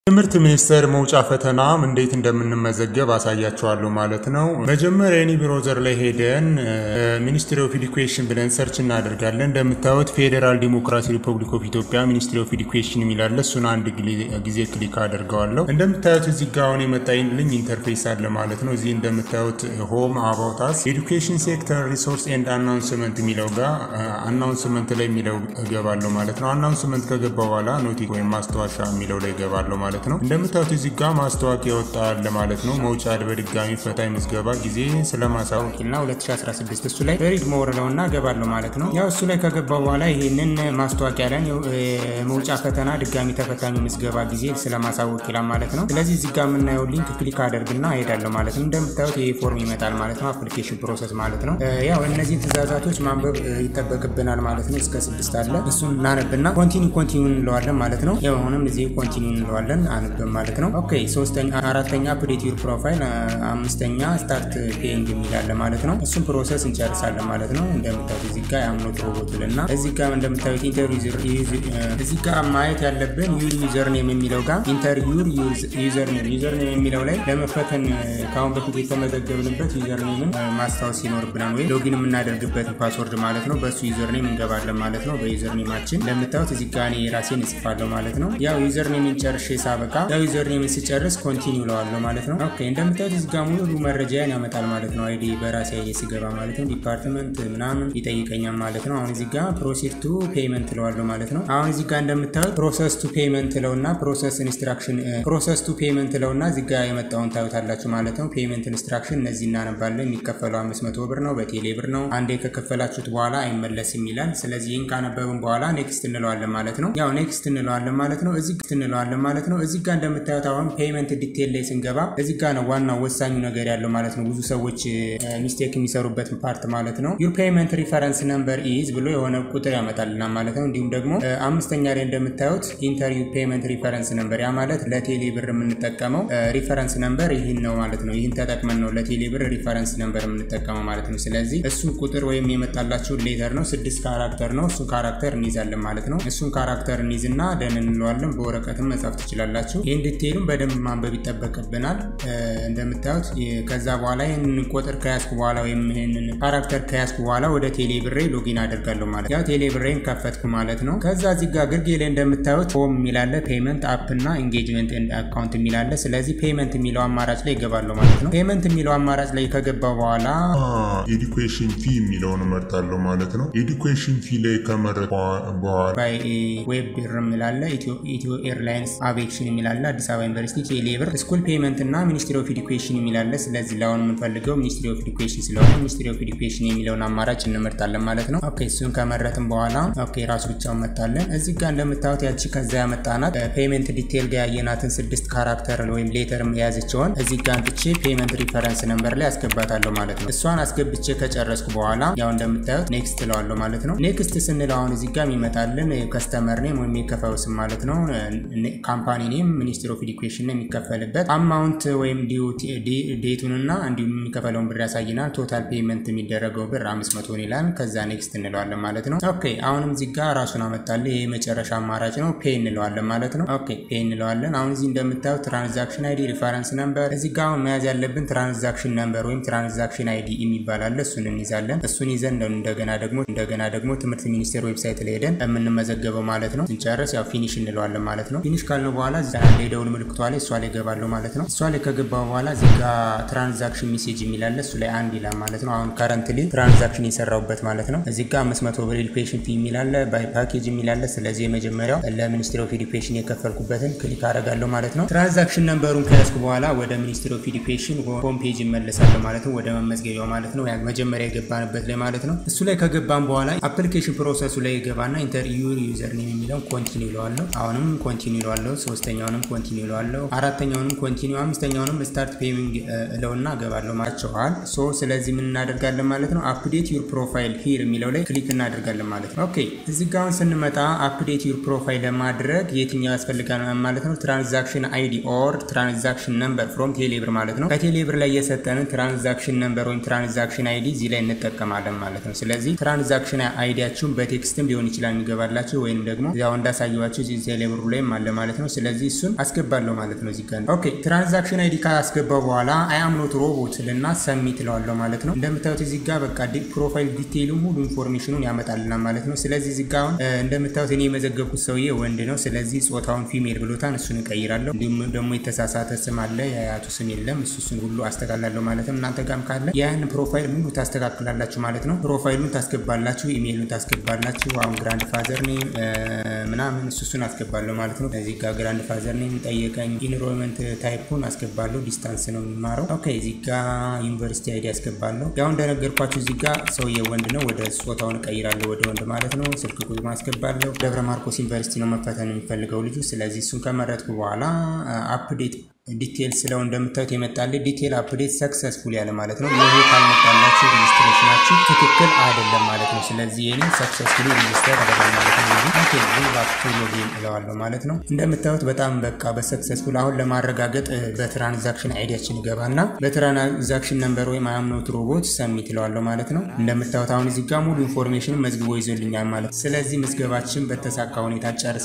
ትምህርት ሚኒስቴር መውጫ ፈተና እንዴት እንደምንመዘገብ አሳያችኋለሁ ማለት ነው። መጀመሪያ የኒ ብሮዘር ላይ ሄደን ሚኒስትሪ ኦፍ ኤዱኬሽን ብለን ሰርች እናደርጋለን። እንደምታዩት ፌዴራል ዲሞክራሲ ሪፐብሊክ ኦፍ ኢትዮጵያ ሚኒስትሪ ኦፍ ኤዱኬሽን የሚላለ እሱን አንድ ጊዜ ክሊክ አደርገዋለሁ። እንደምታዩት እዚህ ጋ አሁን የመጣልኝ ኢንተርፌስ አለ ማለት ነው። እዚህ እንደምታዩት ሆም አባውታስ ኤዱኬሽን ሴክተር ሪሶርስ ኤንድ አናውንስመንት የሚለው ጋር አናውንስመንት ላይ የሚለው እገባለሁ ማለት ነው። አናውንስመንት ከገባ በኋላ ኖቲክ ወይም ማስታወሻ የሚለው ላይ እገባለሁ ማለት ነው። እንደምታዩት እዚህ ጋር ማስታወቂያ ይወጣል ማለት ነው። መውጫ በድጋሚ ፈታኝ ምዝገባ ጊዜ ስለማሳወቅና 2016 እሱ ላይ ሪድ ሞር ነው እና እገባለሁ ማለት ነው። ያው እሱ ላይ ከገባ በኋላ ይህንን ማስታወቂያ ላይ መውጫ ፈተና ድጋሚ ተፈታኝ ምዝገባ ጊዜ ስለማሳወቅ ይላል ማለት ነው። ስለዚህ እዚህ ጋር የምናየው ሊንክ ክሊክ አደርግና እሄዳለሁ ማለት ነው። እንደምታዩት ይሄ ፎርም ይመጣል ማለት ነው። አፕሊኬሽን ፕሮሰስ ማለት ነው። ያው እነዚህን ትእዛዛቶች ማንበብ ይጠበቅብናል ማለት ነው። እስከ ስድስት አለ እሱን እናነብና ኮንቲኒ ኮንቲኒ እንለዋለን ማለት ነው። ያው አሁንም እዚህ ኮንቲኒ እንለዋለን አንብም ማለት ነው። ኦኬ ሶስተኛ አራተኛ አፕዴት ዩር ፕሮፋይል አምስተኛ ስታርት ፔይንግ የሚላለ ማለት ነው። እሱም ፕሮሰስ እንጨርሳለን ማለት ነው። እንደምታዩት እዚህ ጋር የአምኖት ሮቦት እና እዚህ ጋር እንደምታዩት ኢንተር እዚህ ጋር ማየት ያለብን ዩር ዩዘር ኔም የሚለው ጋር ኢንተር ዩር ዩዘር ኔም ዩዘር ኔም የሚለው ላይ ለመፈተን ከአሁን በፊት የተመዘገብንበት ዩዘር ኔምን ማስታወስ ይኖርብናል ወይ ሎጊን የምናደርግበትን ፓስወርድ ማለት ነው። በእሱ ዩዘር ኔም እንገባለን ማለት ነው። በዩዘር ኔማችን እንደምታዩት እዚህ ጋር እኔ የራሴን እጽፋለሁ ማለት ነው። ያው ዩዘር ኔምን ጨርሼ ሳበቃ ያው ዩዘር ኔምን ስጨርስ ኮንቲኒው ለዋለሁ ማለት ነው። ኦኬ እንደምታዩት እዚህ ጋር ሙሉ መረጃያን ያመጣል ማለት ነው። አይዲ በራሴ አይዲ ስገባ ማለት ነው። ዲፓርትመንት ምናምን ይጠይቀኛል ማለት ነው። አሁን እዚህ ጋር ፕሮሲድ ቱ ፔይመንት ለዋለሁ ማለት ነው። አሁን እዚህ ጋር እንደምታዩት ፕሮሰስ ቱ ፔይመንት ለውና ፕሮሰስ ኢንስትራክሽን ፕሮሰስ ቱ ፔይመንት ለውና እዚህ ጋር የመጣውን ታዩታላችሁ ማለት ነው። ፔይመንት ኢንስትራክሽን እነዚህ እናነባለን። የሚከፈለው አምስት መቶ ብር ነው፣ በቴሌ ብር ነው። አንዴ ከከፈላችሁት በኋላ አይመለስም ይላል። ስለዚህ ይህን ካነበብን በኋላ ኔክስት እንለዋለን ማለት ነው። ያው ኔክስት እንለዋለን ማለት ነው። እዚህ እንለዋለን ማለት ነው። እዚህ ጋር እንደምታዩት አሁን ፔይመንት ዲቴል ላይ ስንገባ እዚህ ጋር ነው ዋናው ወሳኙ ነገር ያለው ማለት ነው። ብዙ ሰዎች ሚስቴክ የሚሰሩበት ፓርት ማለት ነው። ዩር ፔይመንት ሪፈረንስ ነምበር ኢዝ ብሎ የሆነ ቁጥር ያመጣልና ማለት ነው። እንዲሁም ደግሞ አምስተኛ ላይ እንደምታዩት ኢንተር ዩር ፔይመንት ሪፈረንስ ነምበር፣ ያ ማለት ለቴሌ ብር የምንጠቀመው ሪፈረንስ ነምበር ይህን ነው ማለት ነው። ይህን ተጠቅመን ነው ለቴሌ ብር ሪፈረንስ ነምበር የምንጠቀመው ማለት ነው። ስለዚህ እሱን ቁጥር ወይም የመጣላችሁን ሌተር ነው፣ ስድስት ካራክተር ነው። እሱን ካራክተር እንይዛለን ማለት ነው። እሱን ካራክተር እንይዝና ደን እንለዋለን። በወረቀትም መጻፍ ትችላላችሁ። ይህን ዲቴይሉን በደንብ ማንበብ ይጠበቅብናል። እንደምታዩት ከዛ በኋላ ይህንን ቁጥር ከያዝኩ በኋላ ወይም ይህንን ካራክተር ከያዝኩ በኋላ ወደ ቴሌ ብሬ ሎጊን አደርጋለሁ ማለት ያው ቴሌ ብሬን ከፈትኩ ማለት ነው። ከዛ እዚህ ጋር ግርጌ ላይ እንደምታዩት ሆም የሚላለ ፔመንት አፕ እና ኢንጌጅመንት አካውንት የሚላለ ስለዚህ ፔመንት የሚለው አማራጭ ላይ ይገባለሁ ማለት ነው። ፔመንት የሚለው አማራጭ ላይ ከገባ በኋላ ኤዱኬሽን ፊ የሚለውን እመርጣለሁ ማለት ነው። ኤዱኬሽን ፊ ላይ ከመረጥ በኋላ ዌብ ብር የሚላለ ኢትዮ ኤርላይንስ አቪዬሽን የሚላለ አዲስ አበባ ዩኒቨርሲቲ ቴሌ ብር ስኩል ፔመንት እና ሚኒስትሪ ኦፍ ኤዱኬሽን የሚላለ ስለዚህ ለአሁን የምንፈልገው ሚኒስትሪ ኦፍ ኤዱኬሽን ስለሆነ ሚኒስትሪ ኦፍ ኤዱኬሽን የሚለውን አማራጭ እንመርጣለን ማለት ነው። ኦኬ እሱን ከመረጥን በኋላ ኦኬ ራሱ ብቻውን መጣለን። እዚህ ጋር እንደምታዩት ያቺ ከዛ ያመጣናት ፔመንት ዲቴል ጋር ያየናትን ስድስት ካራክተር ወይም ሌተር የያዘችውን እዚህ ጋር አንጥቼ ፔመንት ሪፈረንስ ነምበር ላይ አስገባታለሁ ማለት ነው። እሷን አስገብቼ ከጨረስኩ በኋላ ያው እንደምታዩት ኔክስት እለዋለሁ ማለት ነው። ኔክስት ስንል አሁን እዚህ ጋር የሚመጣልን ከስተመር ኔም ወይም የከፋዩ ስም ማለት ነው። ካምፓኒ ኔም ሚኒስትር ኦፍ ኤዱኬሽን የሚከፈልበት አማውንት ወይም ዴቱንና እንዲሁም የሚከፈለውን ብር ያሳይናል። ቶታል ፔመንት የሚደረገው ብር አምስት መቶ ይላል። ከዛ ኔክስት እንለዋለን ማለት ነው። ኦኬ አሁንም እዚህ ጋር ራሱን አመጣል። ይህ የመጨረሻ አማራጭ ነው። ፔ እንለዋለን ማለት ነው። ኦኬ ፔ እንለዋለን። አሁን እዚህ እንደምታዩት ትራንዛክሽን አይዲ፣ ሪፈረንስ ነምበር እዚህ ጋር አሁን መያዝ ያለብን ትራንዛክሽን ነምበር ወይም ትራንዛክሽን አይዲ የሚባል አለ። እሱን እንይዛለን። እሱን ይዘን እንደገና ደግሞ እንደገና ደግሞ ትምህርት ሚኒስቴር ዌብሳይት ላይ ሄደን የምንመዘገበው ማለት ነው። ስንጨርስ ያው ፊኒሽ እንለዋለን ማለት ነው። ፊኒሽ ካልነው በኋላ እዛ ያለ የደውል ምልክቷ ላይ እሷ ላይ ገባለሁ ማለት ነው። እሷ ላይ ከገባ በኋላ እዚህ ጋር ትራንዛክሽን ሜሴጅ የሚላለ እሱ ላይ አንድ ይላል ማለት ነው። አሁን ከረንትሊ ትራንዛክሽን የሰራውበት ማለት ነው። እዚህ ጋር አምስት መቶ ብር ኤዱኬሽን ፊ የሚላለ ባይ ፓኬጅ የሚላለ ስለዚህ የመጀመሪያው ለሚኒስትሪ ኦፍ ኤዱኬሽን የከፈልኩበትን ክሊክ አደርጋለሁ ማለት ነው። ትራንዛክሽን ነምበሩን ከያዝኩ በኋላ ወደ ሚኒስትሪ ኦፍ ኤዱኬሽን ሆም ፔጅ ይመለሳለሁ ማለት ነው። ወደ መመዝገቢያው ማለት ነው። መጀመሪያ የገባንበት ላይ ማለት ነው። እሱ ላይ ከገባን በኋላ አፕሊኬሽን ፕሮሰሱ ላይ ይገባና ኢንተር ዩር ዩዘር ኔም የሚለውን ኮንቲኒ ይለዋለሁ። አሁንም ኮንቲኒ ይለዋለሁ። ሶስተኛውንም ኮንቲኒ ይለዋለሁ። አራተኛውንም ኮንቲኒ፣ አምስተኛውንም ስታርት ፔሚንግ እለውና እገባለሁ ማቸዋል። ሶ ስለዚህ ምን እናደርጋለን ማለት ነው። አፕዴት ዩር ፕሮፋይል ሂር የሚለው ላይ ክሊክ እናደርጋለን ማለት ነው። ኦኬ እዚህ ጋር አሁን ስንመጣ አፕዴት ዩር ፕሮፋይል ለማድረግ የትኛው ያስፈልጋል ማለት ነው። ትራንዛክሽን አይዲ ኦር ትራንዛክሽን ነምበር ፍሮም ቴሌብር ማለት ነው። ከቴሌብር ላይ የሰጠንን ትራንዛክሽን ነምበር ወይም ትራንዛክሽን አይዲ እዚህ ላይ እንጠቀማለን ማለት ነው። ስለዚህ ትራንዛክሽን አይዲያችሁን በቴክስትም ሊሆን ይችላል የሚገባላችሁ ወይም ደግሞ ያው እንዳሳየዋችሁ እዚህ ቴሌብሩ ላይም አለ ማለት ነው። ስለዚህ ስለዚህ እሱን አስገባለሁ ማለት ነው። እዚጋ ኦኬ ትራንዛክሽን አይዲ ካስገባው በኋላ አያምኖት ሮቦት ልና ሰሚት እለዋለሁ ማለት ነው። እንደምታዩት እዚህ ጋር በቃ ፕሮፋይል ዲቴይሉ ሙሉ ኢንፎርሜሽኑን ያመጣልናል ማለት ነው። ስለዚህ እዚህ ጋር አሁን እንደምታዩት እኔ የመዘገብኩት ሰውዬ ወንድ ነው። ስለዚህ ጾታውን ፊሜል ብሎታን እሱን እቀይራለሁ። እንዲሁም ደግሞ የተሳሳተ ስም አለ፣ የአያቱ ስም የለም። እሱ እሱን ሁሉ አስተካላለሁ ማለት ነው። እናንተ ጋርም ካለ ያን ፕሮፋይል ሙሉ ታስተካክላላችሁ ማለት ነው። ፕሮፋይሉን ታስገባላችሁ፣ ኢሜይሉን ታስገባላችሁ። አሁን ግራንድ ፋዘር ኔም ምናምን እሱ እሱን አስገባለሁ ማለት ነው። እዚህ ጋር ግራንድ ፋዘር ኔም ጠየቀኝ። ኢንሮልመንት ታይፑን አስገባለሁ። ዲስታንስ ነው የሚማረው። ኦኬ እዚህ ጋር ዩኒቨርሲቲ አይዲ አስገባለሁ። ያው እንደነገርኳችሁ እዚህ ጋር ሰውዬ ወንድ ነው። ወደ ጾታውን እቀይራለሁ ወደ ወንድ ማለት ነው። ስልክ ቁጥር አስገባለሁ። ደብረ ማርቆስ ዩኒቨርሲቲ ነው መፈተን የሚፈልገው ልጁ። ስለዚህ እሱን ከመረጥኩ በኋላ አፕዴት ዲቴል ስለው እንደምታዩት የመጣልኝ ዲቴል አፕዴት ሰክሰስፉል ያለ ማለት ነው። ይሄ ካልመጣላችሁ ሬጅስትሬሽናችሁ ትክክል አይደለም ማለት ነው። ስለዚህ የኔ ሰክሰስፉሊ ሬጅስተር አደረግ ማለት ነው። ኦኬ ባክ ቱ ሎጊን እለዋለሁ ማለት ነው። እንደምታዩት በጣም በቃ በሰክሰስፉል አሁን ለማረጋገጥ በትራንዛክሽን አይዲያችን ገባና በትራንዛክሽን ነምበር ወይም አያምኖት ሮቦት ሰሚት እለዋለሁ ማለት ነው። እንደምታዩት አሁን እዚህ ጋር ሙሉ ኢንፎርሜሽን መዝግቦ ይዞልኛል ማለት ነው። ስለዚህ ምዝገባችን በተሳካ ሁኔታ ጨርሰ